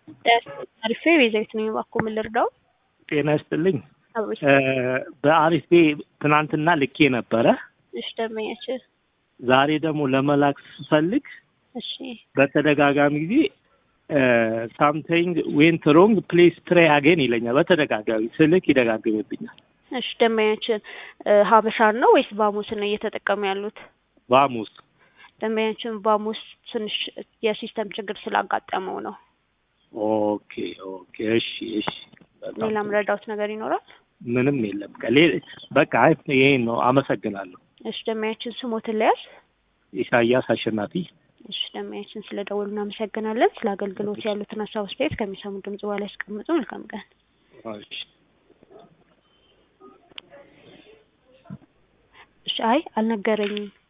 አሪፌ ቤዛዊት ነኝ። እባክዎ ምን ልርዳው? ጤና ይስጥልኝ። አብሮሽ በአሪፌ ትናንትና ልኬ ነበረ። እሺ ደንበኛችን ዛሬ ደግሞ ለመላክ ስፈልግ እሺ በተደጋጋሚ ጊዜ ሳምቲንግ ዌንት ሮንግ ፕሌስ ትራይ አገን ይለኛል። በተደጋጋሚ ስልክ ይደጋግምብኛል። እሺ ደንበኛችን ሀበሻን ነው ወይስ ባሙስን ነው እየተጠቀሙ ያሉት? ባሙስ ደንበኛችን ባሙስ ትንሽ የሲስተም ችግር ስላጋጠመው ነው። ኦኬ ኦኬ እሺ እሺ በጣም ሌላም ረዳውት ነገር ይኖራል? ምንም የለም። ከሌ- በቃ አይ ይሄን ነው። አመሰግናለሁ። እሺ ደንበኛችን ስሞትን ለያዝ ኢሳያስ አሸናፊ እሺ ደንበኛችን ስለ ደወሉ እናመሰግናለን። ስለ አገልግሎት ያሉትን ሀሳብ አስተያየት ከሚሰሙ ድምጽ በኋላ ያስቀምጡ። መልካም ቀን። እሺ እሺ አይ አልነገረኝም።